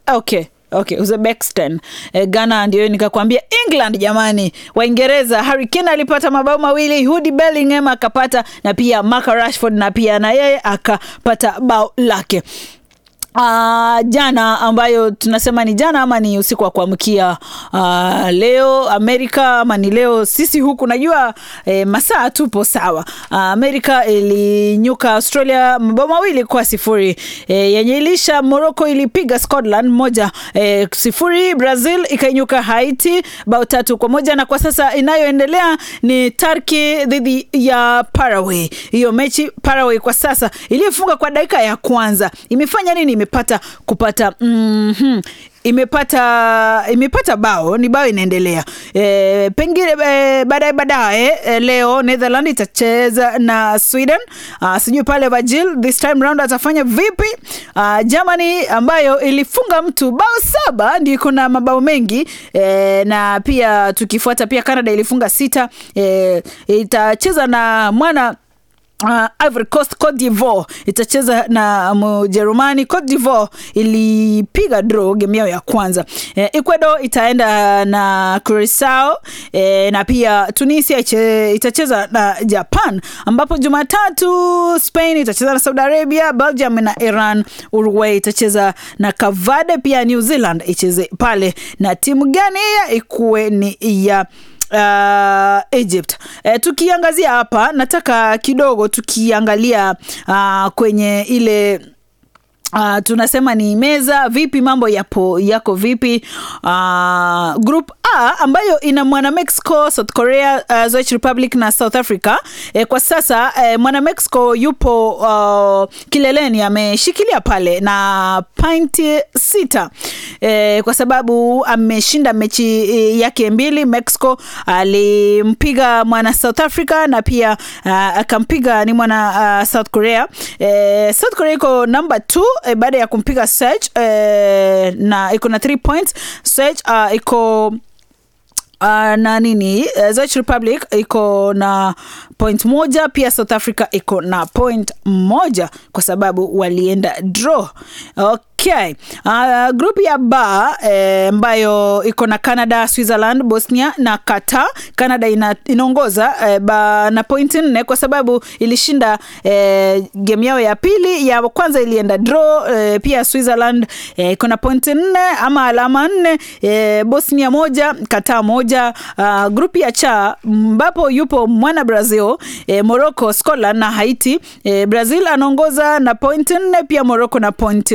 okay okay uzbekistan e, ghana ndio nikakwambia england jamani waingereza Harry Kane alipata mabao mawili hudi bellingham akapata na pia Marcus rashford na pia na yeye akapata bao lake Uh, jana ambayo tunasema ni jana ama ni usiku wa kuamkia uh, leo Amerika ama ni leo sisi huku najua eh, masaa tupo sawa. Uh, Amerika ilinyuka Australia mabao mawili kwa sifuri eh, yenye ilisha. Morocco ilipiga Scotland moja eh, sifuri. Brazil ikainyuka Haiti bao tatu kwa moja, na kwa sasa inayoendelea ni Turkey dhidi ya Paraguay. Hiyo mechi Paraguay kwa sasa iliyofunga kwa dakika ya kwanza imefanya nini? imepata kupata mm -hmm imepata imepata bao ni bao inaendelea e, pengine e, baadaye baadaye e, leo Netherland itacheza na Sweden. Uh, sijui pale Virgil this time round atafanya vipi? Uh, Germany ambayo ilifunga mtu bao saba ndio iko na mabao mengi e, na pia tukifuata pia Canada ilifunga sita e, itacheza na mwana Uh, Ivory Coast Cote d'Ivoire itacheza na Mjerumani. Cote d'Ivoire ilipiga draw game yao ya kwanza. Eh, Ecuador itaenda na Curacao eh, na pia Tunisia iche, itacheza na Japan, ambapo Jumatatu Spain itacheza na Saudi Arabia, Belgium na Iran, Uruguay itacheza na Kavade, pia New Zealand icheze pale na timu gani ya ikuwe ni ya uh, Egypt. E, tukiangazia hapa nataka kidogo tukiangalia uh, kwenye ile Uh, tunasema ni meza vipi, mambo yapo yako vipi? Uh, group A ambayo ina mwana Mexico, South Korea, uh, Czech Republic na South Africa. E, kwa sasa e, mwana Mexico yupo uh, kileleni, ameshikilia pale na pointi sita e, kwa sababu ameshinda mechi yake mbili. Mexico alimpiga mwana South Africa na pia uh, akampiga ni mwana uh, South Korea. E, South Korea iko number 2 e, baada ya kumpiga Serge e, na iko na 3 points. Serge uh, iko Uh, na nini uh, Czech Republic iko na point moja, pia South Africa iko na point moja kwa sababu walienda draw. Okay. Uh, group ya ba ambayo eh, iko na Canada, Switzerland, Bosnia na Qatar. Canada ina, inaongoza eh, ba, na point nne kwa sababu ilishinda eh, game yao ya pili, ya kwanza ilienda draw eh, pia Switzerland iko eh, na point nne ama alama nne eh, Bosnia moja, Qatar moja. Uh, grupu ya cha ambapo yupo mwana Brazil eh, Morocco, Scotland na Haiti. Eh, Brazil anaongoza na point nne, pia Morocco na point